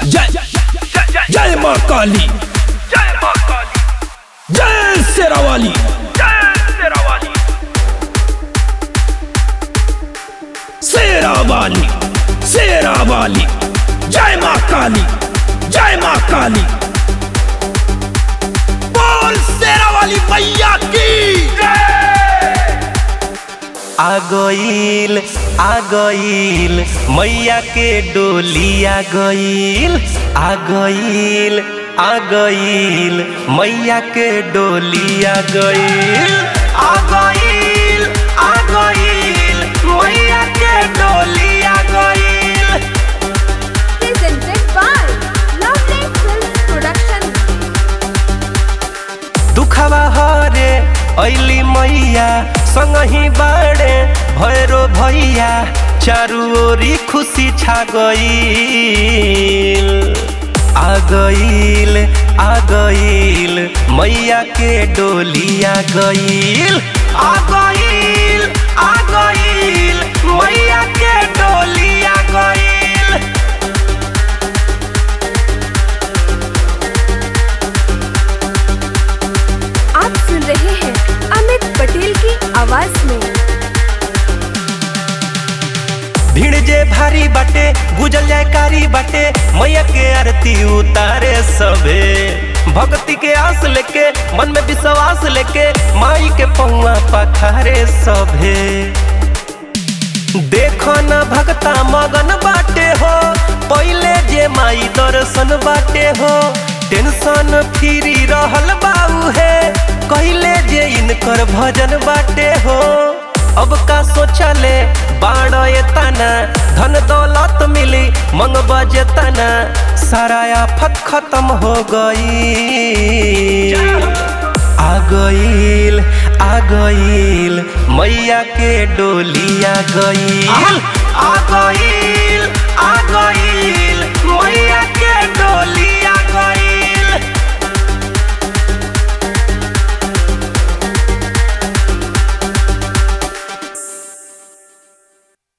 जय जय माँ काली जय माँ काली जय शेरावाली जय शेरावाली शेरावाली शेरावाली जय माँ काली जय माँ काली बोल शेरावाली मैया की आ गईल आ गईल मैया के डोली आ गईल आ गईल आ गईल मैया के डोली आ गईल आ गईल आ गईल मैया के डोली आ गईल presented by Lovely Films Production. दुखवा हरे ऐली मैया संगही बाड़े भैरो भैया चारू ओरी खुशी छा गईल आ गईल आ गईल मैया के डोली आ गईल आ गईल आ गईल मैया के डोली आ गईल आप सुन रहे हैं अमित पटेल की आवाज में भीड़ जे भारी बाटे गुजल जाए कारी बाटे मैया के आरती उतारे सबे भक्ति के आस लेके मन में विश्वास लेके माई के पौआ पखारे सभे देखो न भक्ता मगन बाटे हो पहले जे माई दर्शन बाटे हो टेंशन फ्री रहल बाऊ है कहले जे इनकर भजन बाटे हो अब का सोचले बाण तना धन दौलत मिली मंग बजे तना सारा आफत खत्म हो गई आ गईल आ गईल मैया के डोली आ गईल आ गईल